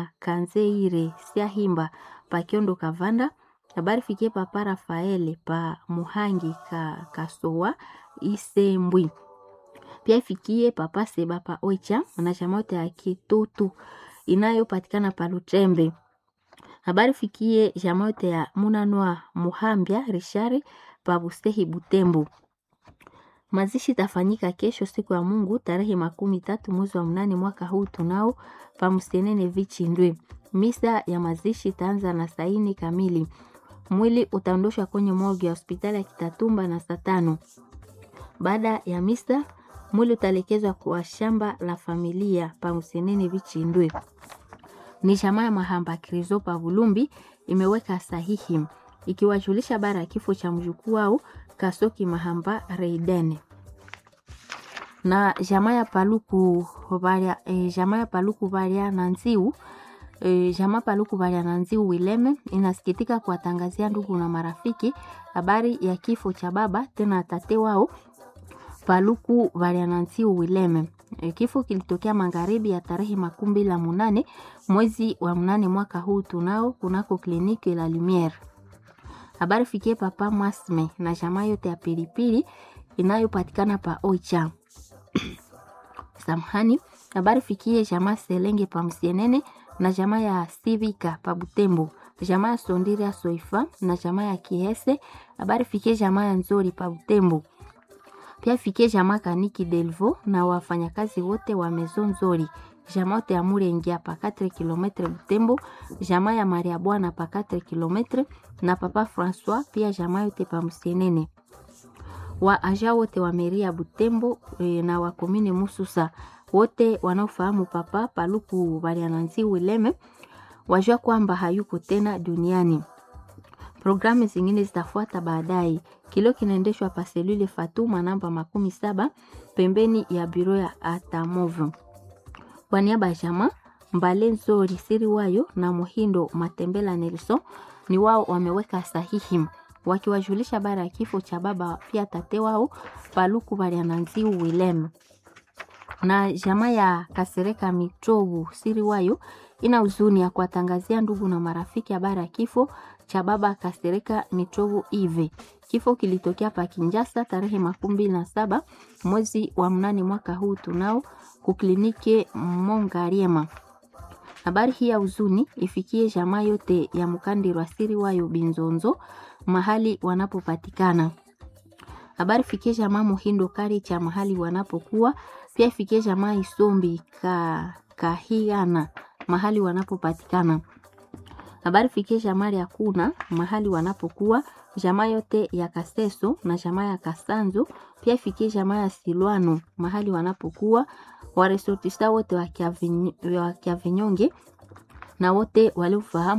ya Kanzeire Siahimba pa Kiondo Kavanda. Habari fikie papa Rafaele pa Muhangi ka Kasowa Isembwi. Pia ifikie papa Seba pa Oicha na chama yote ya Kitutu inayopatikana pa Lutembe. Habari fikie chama yote ya Munanwa Muhambia Rishari pa Bustehi Butembo. Mazishi tafanyika kesho siku ya Mungu tarehe makumi tatu mwezi wa mnane mwaka huu tunao pa Msenene Vichindwe. Misa ya mazishi itaanza na saini kamili. Mwili utaondoshwa kwenye morgue ya hospitali ya Kitatumba na saa tano. Baada ya misa, mwili utaelekezwa kwa shamba la familia pa Msenene Vichindwe. Ni jamaa ya Mahamba Krizo pa Bulumbi imeweka sahihi ikiwajulisha bara ya kifo cha mjukuu wao Kasoki Mahamba Reidene na jamaa ya Paluku Valia, e, jamaa ya Paluku Valia na Nziu e, jamaa Paluku Valia na Nziu Wileme inasikitika kuwatangazia ndugu na marafiki habari ya kifo cha baba tena tate wao Paluku Valia na Nziu Wileme. E, kifo kilitokea magharibi ya tarehe makumi mbili na munane mwezi wa mnane mwaka huu tunao kunako kliniki la Lumiere. Habari fikie papa Mwasme na jamaa yote ya pilipili inayopatikana pa Oicha. Samahani, habari fikie jamaa Selenge pa Msienene na jamaa ya Sivika pa Butembo, jamaa ya Sondira Soifa na jamaa ya Kiese. Habari fikie jamaa ya Nzori pa Butembo. Pia fikie jamaa Kaniki Delvo na wafanyakazi wote wa Maison Nzori. Jamaa yote ya Murengia pa 4 km Butembo, jamaa ya Maria Bwana pa 4 km na papa Francois pia jamaa yote pa Msienene wa aja wote wa meri ya Butembo e, na wa komine Mususa wote wanaofahamu papa Paluku Baliananzi Wileme wajua kwamba hayuko tena duniani. Programu zingine zitafuata baadaye. Kilio kinaendeshwa pa selule Fatuma namba makumi saba pembeni ya biro ya Atamovu. Kwa niaba ya jamaa Mbale Nzori Siri Wayo na Muhindo Matembela Nelson ni wao wameweka sahihi wakiwajulisha bara ya kifo cha baba pia tate wao Paluku Baliananziu Wilem. Na jamaa ya Kasereka Mitobu Siri Wayo ina huzuni ya kuwatangazia ndugu na marafiki habari ya kifo cha baba Kasereka Mitobu Ive. Kifo kilitokea pa Kinjasa tarehe makumi mbili na saba mwezi wa mnane mwaka huu tunao kuklinike Mongariema. Habari hii ya huzuni ifikie jamaa yote ya Mkandirwa Siri Wayo Binzonzo mahali wanapopatikana. Habari fikie jamaa Muhindo Kari cha mahali wanapokuwa, pia fikie jamaa Isombi ka Kahiana mahali wanapopatikana. Habari fikie jamaa ya Kuna mahali wanapokuwa, jamaa yote ya Kaseso na jamaa ya Kasanzo, pia fikie jamaa ya Silwano mahali wanapokuwa, waresortista wote wa Kiavinyonge na wote waliofahamu